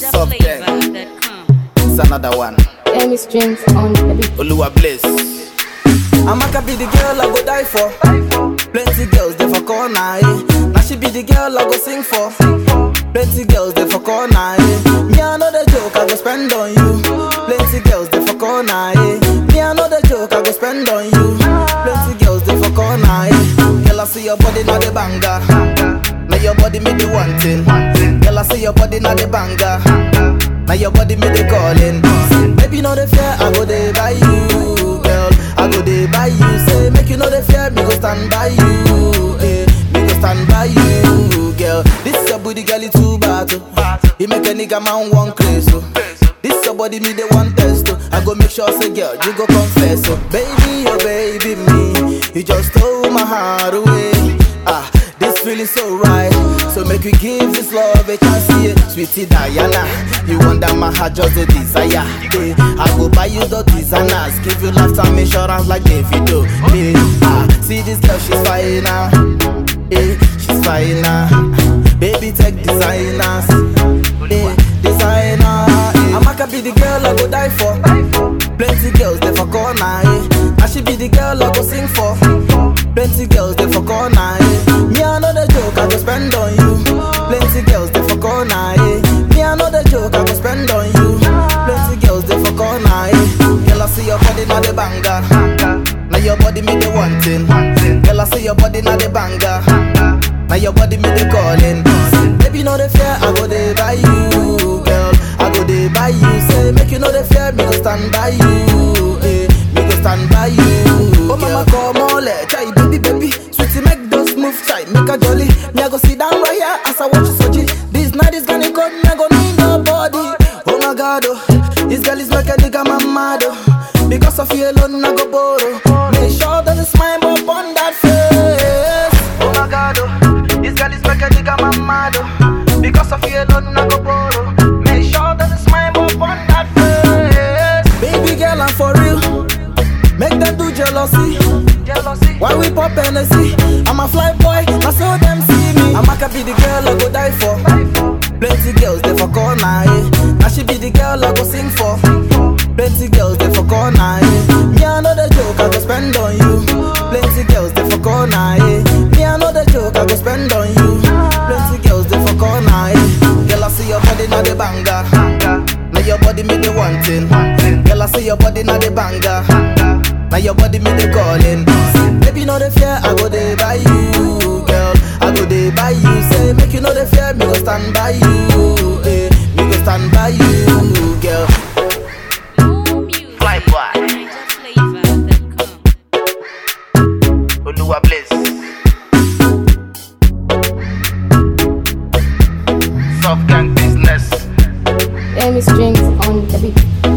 NigerFlavor.com. It's another one. Amy strings on the beat. Oluwa Bliss. Amaka be the girl I go die for. Plenty girls they for corner, eh. Now she be the girl I go sing for. Plenty girls they for corner, eh. Me I know the joke I go spend on you. Plenty girls they for corner, eh. Me I know the joke I go spend on you. Plenty girls they for corner, eh. Girl I see your body now the banger. Now your body me the one thing. Girl I see your body now the banger. Now your body me the calling. Baby no the fear I go there by you, girl. I go there by you. Say make you know the fear me go stand by you, eh. Me go stand by you, girl. This your booty girl it too bad, oh. He make a nigga man one crazy, oh. This your body me they want test, oh. I go make sure say girl you go confess, oh. Baby, oh baby me, you just stole my heart away. Ah, this feeling so right. So make we give this love a chance, yeah. Sweetie Diana, you wonder my heart just a desire. Eh, I go buy you the designers, give you lifetime insurance like Davido. Eh, ah, see this girl, she's fine now. Eh, she's fine now. Baby, take designers. Eh, designer. Eh. Amaka be the girl I go die for. Plenty girls they for corner. Eh. And she be the girl I go sing for. Plenty girls they for corner. Eh. Me I know the joke I go spend on you. Plenty girls they for corner. Eh. Me I know the joke I go spend on you. Plenty girls they for corner. Eh. Girl I see your body now the banger. Now your body me the one thing. Girl I see your body now the banger. Now your body me the calling. Baby no the fear I go there by you, girl. I go there by you. Say make you know the fear me go stand by you. Eh. Me go stand by you. Oh mama come on let try baby baby. Sweetie make those move tight, make a jolly. Me I go sit down right here as I watch you soji. This night is gonna cut, me I go need nobody. Oh my god, oh, this girl is like a nigga my mad oh. Because of you alone I go borrow. Make sure that the smile up on that face. Oh my god, oh, this girl is like a nigga my mad oh. Because of you alone I go borrow. Make sure that the smile up on that face. Baby girl, I'm for real. Make them do jealousy. Jealousy. Why we pop Hennessy? I'm a fly boy, I saw them see me. I'm a be the girl I go die for. Plenty girls they for corner, eh. Now she be the girl I go sing for. Plenty girls they for corner, eh. Me I know the joke I go spend on you. Plenty girls they for corner, eh. Me I know the joke I go spend on you. Plenty girls they for corner, eh. Girl I see your body now the banger. Now your body me the one thing. Girl I see your body now the banger. Now your body me the calling. Baby no the fear I go there by you, girl. I go there by you. Say make you know the fear me go stand by you, eh. Me go stand by you, girl. More music. Fly boy. NigerFlavor.com. Oluwa Bliss. Soft gang business. Amy strings on the beat.